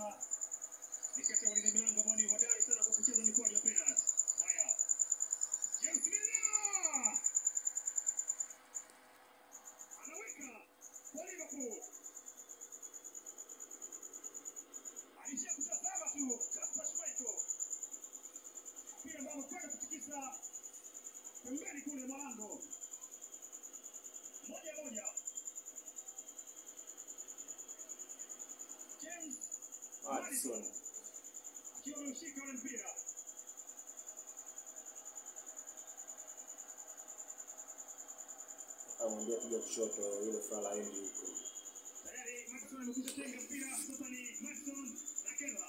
sasa ni kati ya walinda milango ambao ni hodari sana kwa kucheza mikwaju ya penalty. Haya, James Milner anaweka kwa Liverpool. Alishia kutazama tu Kasper Schmeichel, mpira ambao amekwenda kutikisa pembeni kule mwa lango, moja moja. James Madison akiwa ameushika ule mpira amwambia piga kushoto yule fala endi huko tayari. Madison amekwisha tenga mpira, sasa ni Madison na Kela.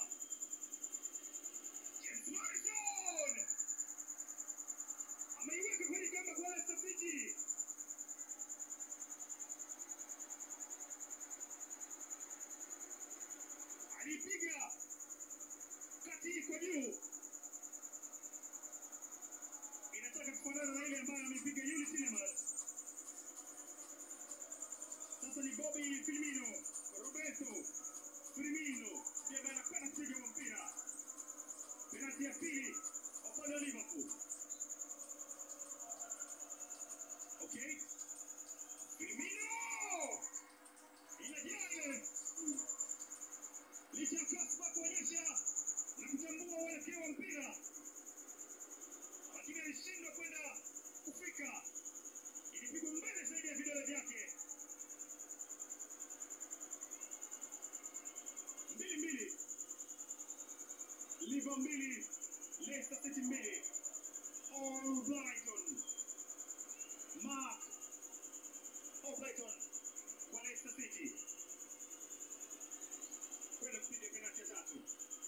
James Madison ameiweka kwenye kamba kwa Leicester City. alipiga kati kwa juu, inataka kufanana na ile ambayo amepiga Yuri Tillemans. Sasa ni Bobby Firmino, Roberto Firmino ndiye ambaye anakwenda kupiga huo mpira, penalti ya pili upande wa Liverpool. Okay, Firmino inajaa ile licha ya Kaspa kuonyesha na kutambua uelekeo wa mpira, lakini alishindwa kwenda kufika. Ilipigwa mbele zaidi ya vidole vyake. mbili mbili, Liverpool mbili, Leicester City mbili. Albrighton, Mark Albrighton kwa Leicester City kwenda kupiga penalti ya tatu.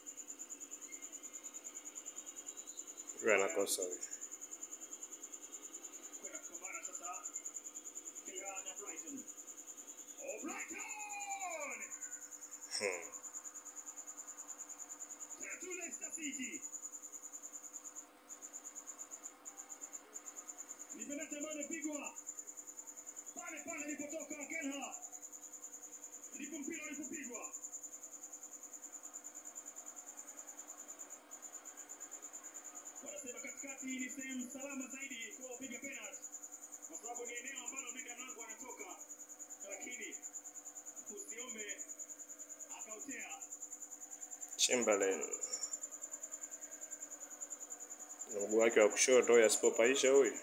yule anakosa huyo kwenda kupambana sasa Villa na Brighton. Oh, Brighton! Hmm. Tatu Leicester City. Ni penalti ambayo imepigwa pale pale alipotoka Kelha, ndipo mpira ulipopigwa. Wanasema katikati ni sehemu salama zaidi kwa wapiga penalti, kwa sababu ni eneo ambalo mlinda mlango anatoka, lakini usiombe akautea Chamberlain na mguu wake wa kushoto huyu asipopaisha huyu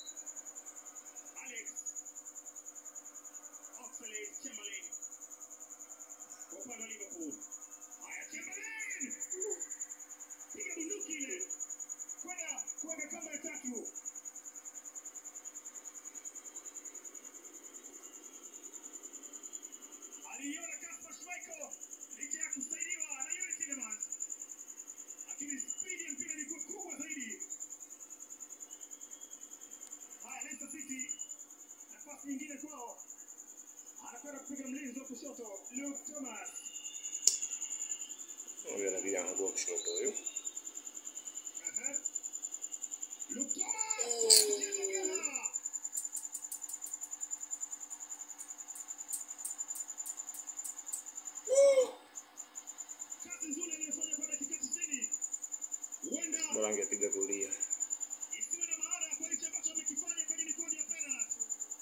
Alex Oxlade Chamberlain kwa upande wa Liverpool. Haya, Chamberlain piga bunduki ile kwenda kuweka kamba ya tatu. Aliiona Kasper Schmeichel licha ya kusaidiwa na Yuri Tillemans, lakini spidi ya mpira ilikuwa kubwa zaidi. Haya, Leicester City nafasi nyingine kwao, anakwenda kupiga mlinzi wa kushoto Luke Thomas. huyu anapiga mguu wa kushoto huyu Ehe. Luke Thomas anacheza Gela. Kazi nzuri aliyofanya kwa dakika 90 huenda bora angepiga kulia isiwe na maana kwa hicho ambacho amekifanya kwenye mikwaju ya penalty.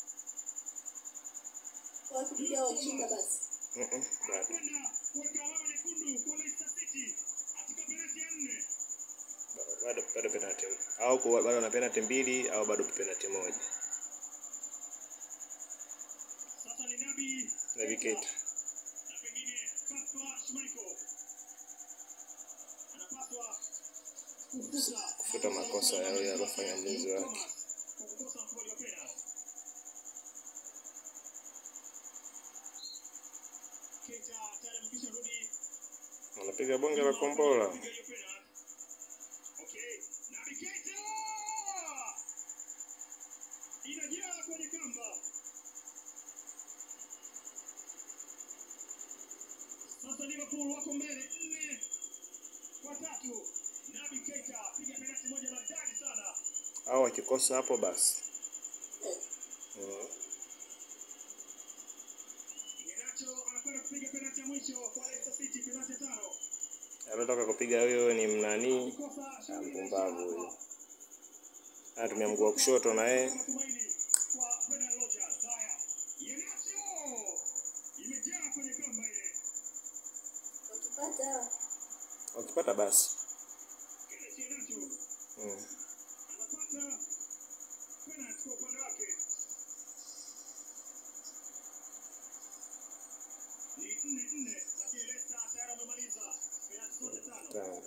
wakipiga washinda basi. Mm-mm, bado anakwenda kuweka alama nyekundu kwa Leicester City katika penalti ya nne. bado bado penalty au kuwa- bado na penalty mbili au bado penalty moja Sasa ni Nabi Naby Keita Keita. na pengine Kasper Schmeichel anapaswa kufuta kufuta makosa yao yaliyofanya mlinzi wake Thomas kwa kukosa mkwaju wa penalti. Keita tayari amekwisha rudi anapiga bonge la kombola Piga hiyo penalti. Okay, Naby Keita inajaa kwenye kamba. Sasa Liverpool wako mbele nne kwa tatu. Naby Keita piga penalti moja maridadi sana. au wakikosa hapo basi mm. Iheanacho anakwenda kupiga penalti ya mwisho kwa Leicester City, penalti ya tano. Aliotoka kupiga huyo ni mnani Kosa Ah, shughuli mpumbavu imeisha huyo. hapa. Anatumia mguu wa kushoto na yeye. Matumaini kwa Brendan Rodgers. Haya. Yenacho. Imejaa kwenye kamba ile. Wakipata Wakipata basi. Kenneth Yenacho Mm. anapata penalty kwa upande wake. Ni nne nne, lakini Leicester tayari wamemaliza penalty zote tano. Tano.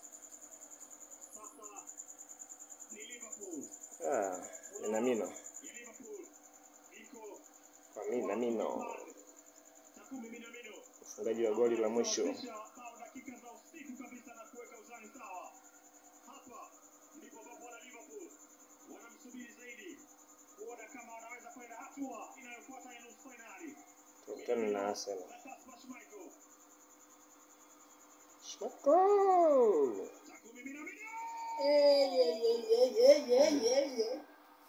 Sasa ni Liverpool. Ah, Minamino. Ya Liverpool iko Kwa Minamino. Takumi Minamino. Mfungaji wa goli la mwisho. Bao dakika za usiku kabisa na kuweka uzani sawa. Hapa ndipo ambapo wana Liverpool wanamsubiri zaidi kuona kama wanaweza kwenda hatua inayofuata ya nusu fainali. Tukutane na Arsenal. Na Kasper Schmeichel. Shmako! Takumi Minamino. Eh, ye, ye, ye, ye, ye, ye, ye.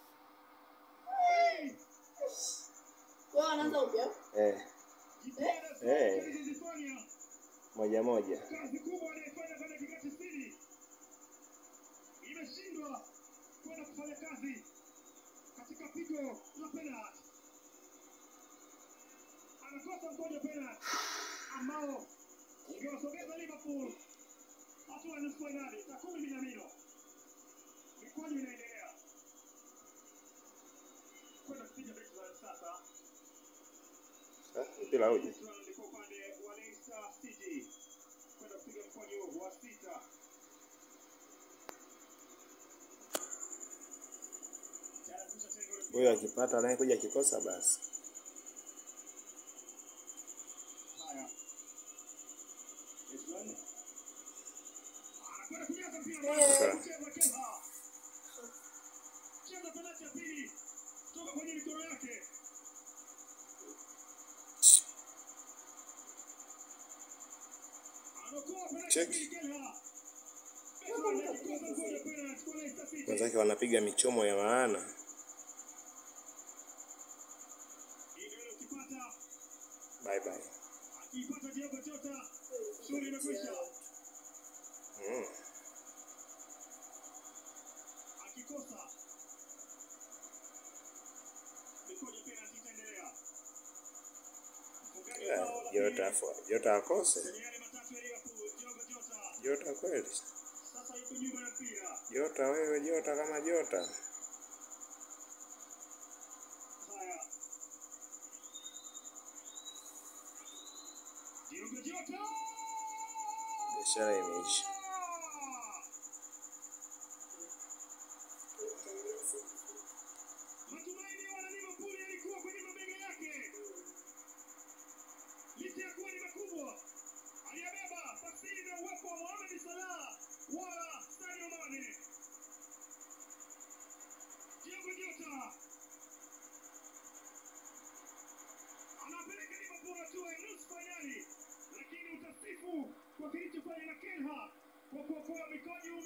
Hey! Kwa wanaanza upya. Eh, Jitihada zote Eh. alizozifanya moja moja. kazi kubwa aliyefanya kwa dakika tisini imeshindwa kwenda kufanya kazi katika pigo la penalti. Anakosa mkojo wa penalti ambao ungewasogeza Liverpool hatua ya nusu fainali. Takumi Minamino, mikwaju inaendelea kwenda kupiga mechi za sasa. Ah, Mpira uje. Israel kwa upande wa Leicester City kwenda kupiga mkwaju wa sita. Tayari kushatenga ule Huyo akipata naye kuja akikosa basi. Haya. Israel. Anakwenda kujaza mpira Eh. ndani, kucheza Kelha. Cheza penalti ya pili kutoka kwenye mikono yake. Anaokoa penalti ya Check. pili Kelha. Israel akikosa mkono wa penalti kwa Leicester City. Wenzake wanapiga michomo ya maana. Hii ndio ile ukipata Bye bye. akiipata Diego Jota, shughuli imekwisha. Mm. Akikosa mikoja penalti itaendelea. Mfungaji wa Yeah, bao la Jota pili afo. Jota akose. kwenye yale matatu ya Liverpool, Diogo Jota Jota kweli. sasa yuko nyuma ya mpira. Jota wewe, Jota kama Jota. Haya, Diogo Jota Biashara imeisha. Matumaini ya wana Liverpool yalikuwa kwenye mabega yake, licha ya kuwa ni makubwa. Aliyabeba pasili na uwepo wa Mohamed Salah wala Sadio Mane. Diogo Jota anapeleka Liverpool hatua ya nusu fainali, lakini utasifu kwa kilichofanya na Kenha kwa kuokoa mikojo